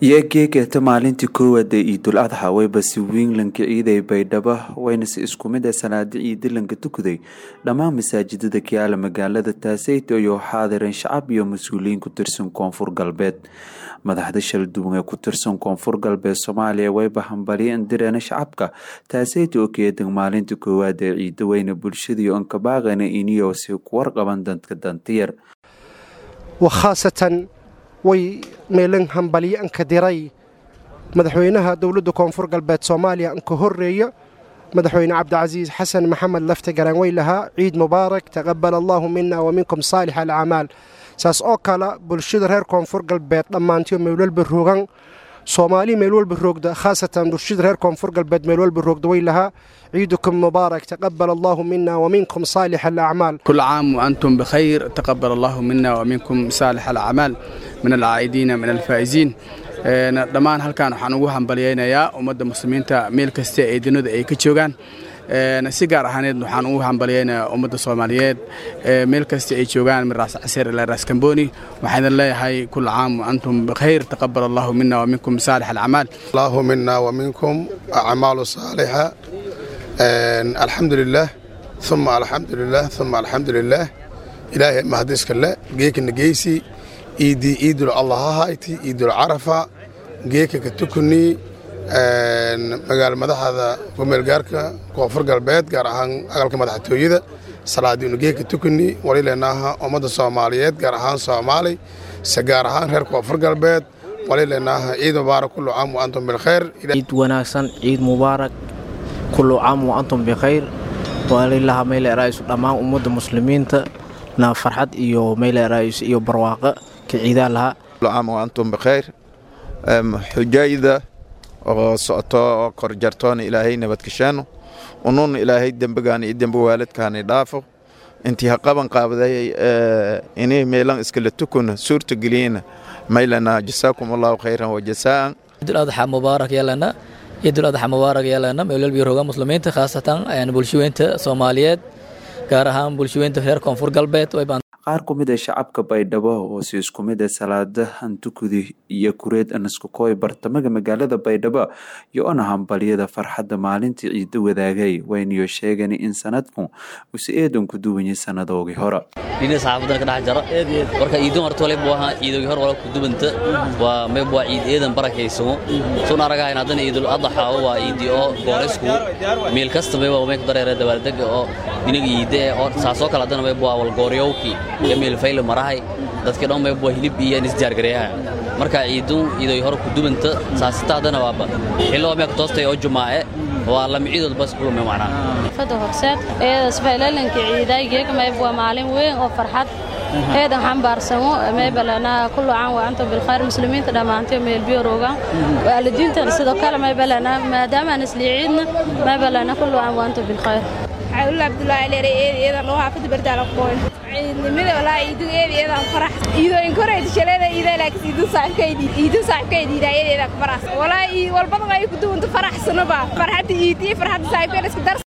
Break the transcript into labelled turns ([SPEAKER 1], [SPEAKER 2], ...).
[SPEAKER 1] iyo geegata maalintii koowaad ee ciidul adxa wayba si wiinlanka ciiday baydhabo wayna si isku mid ah salaada ciidilanka tukaday dhammaan masaajidada kiaala magaalada taaseyto iyo xaadireen shacab iyo mas-uuliyiin ku tirsan koonfur galbeed madaxda shalduwan ee ku tirsan koonfur galbeed soomaaliya wayba hambaliyeen direena shacabka taaseyta oo keedan maalinta koowaad ee ciida weyna bulshadii onkabaaqana iniyo si ku warqaban dadka dantiyar
[SPEAKER 2] wakhaasatan way meelan hambalyo anka diray madaxweynaha dowladda koonfur galbeed soomaaliya anka horreeya madaxweyne cabdicasiis xasan maxamed lafta garanwey lahaa ciid mubaarak taqabal allaahu mina wa minkum saalix alacmaal saas oo kale bulshada reer koonfur galbeed dhammaantiyo meelwalba roogan soomaali meel walba roogda khaasatan bulshada reer koonfur galbeed meel walba roogda way lahaa ciidukum mubaarak taqabal allaahu mina wa minkum saalix alacmaal
[SPEAKER 3] كل عام وأنتم بخير تقبل الله منا ومنكم صالح الأعمال من العائدين من الفائزين Een, dhammaan halkan waxaan ugu hambalyaynayaa ummadda muslimiinta meel kasta ee dunida ay ka joogaan Een, si gaar ahaaneed waxaan ugu hambalyaynayaa ummadda soomaaliyeed ee meel kasta ay joogaan min raas caseer ilaa raas kamboni waxaan leeyahay kul caam waantum bikhayr taqabal allahu mina waminkum saalix alacmaal
[SPEAKER 4] الله منا ومنكم أعمال صالحة آن، الحمد لله ثم الحمد لله ثم الحمد لله إلهي ما هديسك الله جيك نجيسي إيدي إيد الله هايتي إيد العرفة جيك كتكني آن، مقال مدح هذا قميل جارك كوفر قلبيت قار أهان أقل مدح تويدة صلاة دين جيك تكني وليلناها أمد الصوماليات قار أهان صومالي سجار أهان هير كوفر قلبيت وليلناها عيد مبارك كل عام وأنتم بالخير
[SPEAKER 5] ciid wanaagsan ciid mubaarak kullu caam wa antum bikhayr walilaha meyle raaisu dhammaan ummadda muslimiinta na farxad iyo meyle raais iyo barwaaqo ka ciidaa lahaa
[SPEAKER 6] كل عام وأنتم بخير أم، حجayda oo socoto oo korjartoona ilaahay nabadgashaano unuun ilaahay dembigaana iyo dembi waalidkaana dhaafo intii ha qaban qaabday ee, inay meelan iskala tukuna suurta geliyena maylana jasaakum allahu khayran wajasaan
[SPEAKER 7] ciidul adxa mubaarak yeelana ciidul adxa mubaarak yeelana meelwalbi roga muslimiinta khaasatan een, bulshaweynta soomaaliyeed gaar ahaan bulshaweynta reer koonfur galbeed way baan
[SPEAKER 1] qaar ku mid ah shacabka baydhabo oo si isku mid ah salaada hantukudi iyo kureed anaskukooy bartamaga magaalada baydhabo iyo ona hambalyada farxadda maalintii ciida wadaagay wayniyo sheegeen in sanadku usi eedan ku duwanyay sanadoogii hore
[SPEAKER 8] dhinaca saxaafadan ka dhex jara marka ciidan horta waliba waa ciidoogi hor wala ku dubanta waa mayb waa ciid eedan barakaysamo sun aragahayn haddana ciidul adxa waa ciidi oo gooreysku meel kasta mayba may ku dareera dabaaldega oo inaga ciide oo saasoo kale haddana mayb waa walgooryowki iyo meel fayle marahay dadkii dhan mayb waa hilib iyo isdiyaargareeyaha marka ciidun ciidoogi hor ku dubanta saasita haddana waaba xillo waa meeka toostay oo jumaace waa lama ciidood bas kulumay macnaa
[SPEAKER 9] fada horseed eedas faylalanka ciidaygeega mayb waa maalin weyn oo farxad eedan xambaarsamo maybalana kullu caan waa antum bilkhayr muslimiinta dhammaantay meelbiyo roogaan waalidiintan sidoo kale maybalana maadaamaan isliiciidna maybalana kullu caan waa antum bilkhayr
[SPEAKER 10] عبد الله عليه ايدي ايدا لو حافظ بردال قوين ciidnimada walaa iidu eedeeda farax iido in koray shalada iida laakiin iidu saxkeedi iidu saxkeedi iidayeeda farax walaa ii walbada ay ku duunta faraxsanaba farxada iidii farxada saayfeelska dar